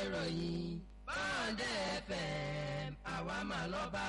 ìròyìn bọ́ọ̀dẹ̀ fm àwa mà lọ́ba.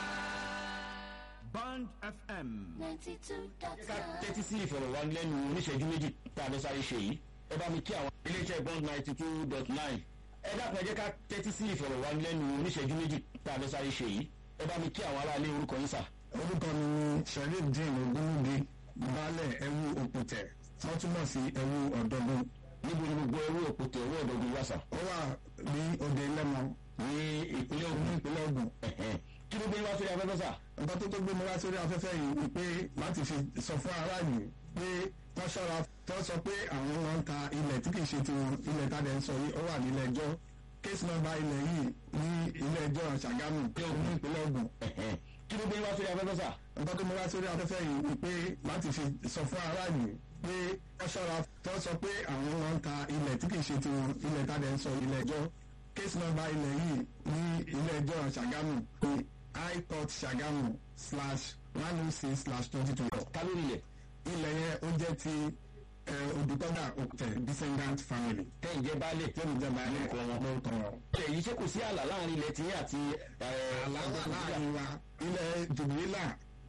Band FM. ninety two dot ká nine. tẹ́tí sí ìfọ̀rọ̀wánilẹ́nu oníṣẹ́jú méjì tá a fẹ́ sáré ṣe yìí ẹ bá mi kí àwọn iléeṣẹ́ bond ninety two dot nine ẹ dákun ẹ jẹ́ ká tẹ́tí sí ìfọ̀rọ̀wánilẹ́nu oníṣẹ́jú méjì tá a fẹ́ sáré ṣe yìí ẹ bá mi kí àwọn aráalé orúkọ yín sà. orúkọ mi ni sharif dín ogúnlóge baálẹ̀ ẹ̀wù òpùtẹ̀ wọ́n túmọ̀ sí ẹ̀wù ọ̀dọ́gbọ̀n níbo ni gbogbo ẹrú òpótẹ owó ọ̀dọ́gun wà sà. ó wà ní òde lẹ́mọ ní ìpínlẹ̀ ní Ògùn ìpínlẹ̀ Ògùn ẹ̀hẹ́n. kí ló gbé wá sórí afẹ́fẹ́ sà. nǹkan tó tó gbé mi wá sórí afẹ́fẹ́ yìí ni pé láti fi sọ fún aráàlú pé wọ́n ṣọ́ra tó sọ pé àwọn wọn ń ta ilẹ̀ tí kìí ṣe tiwọn ilẹ̀ tá a dẹ̀ ń sọ yìí ó wà nílẹ̀ ẹjọ́ case number ilẹ̀ yìí ní ilé ẹjọ́ Ṣàgámù ní ìpínlẹ̀ Ògùn ẹ̀hẹ́n. kí ló gbé wá sórí afẹ́fẹ́ sà. nǹkan tó mú wá sórí afẹ́fẹ́ yìí ni pé láti fi sọ fún aráàlú pé wọ́n ṣọ́ra tó sọ pé àwọn wọn ń ta ilẹ̀ tí kìí ṣe tiwọn ilẹ̀ tá a dẹ̀ ń sọ ilẹ̀ ẹjọ́ case number ilẹ̀ yìí ní ilé ẹjọ́ Ṣàgámù ní high court Ṣàgámù slash one oh six slash twenty twenty ta ló nílẹ̀ ilẹ̀ yẹn ó jẹ́ ti odùtọ́gà òkùtẹ̀ descendant family tẹ́ ǹjẹ́ baálé tí ó jẹ́ báyìí Lórúkọ wọn. lórúkọ wọn. ilẹ̀ yìí ṣé kò sí ààlà láàrin ilẹ̀ tiyín àti aláwọ̀ láàrin wa ilẹ̀ jùbìlà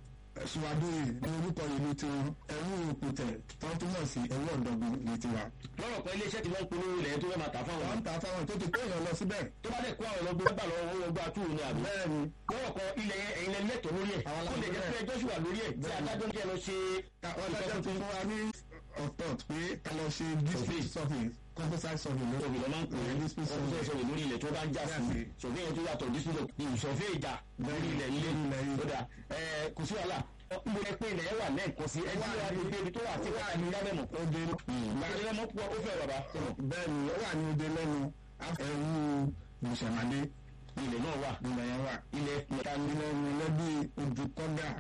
ṣùwádìí ní orúkọ ìlú tiwọn ẹ̀wù òkùtẹ̀ tó túmọ̀ sí ẹ̀wù ọ̀dọ́gun ní tiwa. lọ́rọ̀ kan iléeṣẹ́ tí wọ́n ń polówó ilẹ̀ tó fẹ́ máa tà fáwọn wọ́n ń ta fáwọn tó ti kó èèyàn lọ síbẹ̀. tó bá dẹ̀ kó àwọn ọlọ́gbọ́n gbà lọ́wọ́ owó ọgbà túwò ní àbí. bẹ́ẹ̀ ni lọ́wọ́ kan ilẹ̀ yẹn ẹ̀yin lẹ́nu lẹ́tọ̀ọ́ lórí ẹ̀ Àwọn tó lè jẹ́ pé ẹjọ́ sì wà lórí ẹ̀ tí Bẹ́ẹ̀ ni. adájọ́ ní kí ẹ lọ ṣe wọ́n dájọ́ ti fún wa ní ọ̀tọ̀ pé ká lọ ṣe dispute survey composite survey lórí òbí lọ́ máa ń pè é dispute ọkùnrin survey. sọ̀rọ̀ lórí ilẹ̀ tó bá ń já sí Jáde. sọ̀fẹ́ yẹn tó yàtọ̀ dísúlò ní ìsọ̀fẹ́ ìjà lórí ilẹ̀ ilé Lórí ilẹ̀ yìí. tó dà ẹ̀ kò sí wàhálà mo lẹ pé ilẹ̀ yẹn wà lẹ́ẹ̀kan sí ẹni wà ní ibi tó wà tí wà ní lábẹ́mọ̀ Òde lábẹ́mọ̀ pọ̀ ó fẹ́ bàbá bẹ́ẹ̀ ni ó wà ní òde lẹ́nu ẹ̀wù mùsàmádé ilẹ̀ náà wà ilẹ̀ yẹn wà. ilẹ̀ mẹ́ta ní ilẹ̀ ìrìnlẹ́bí odùkọ́gà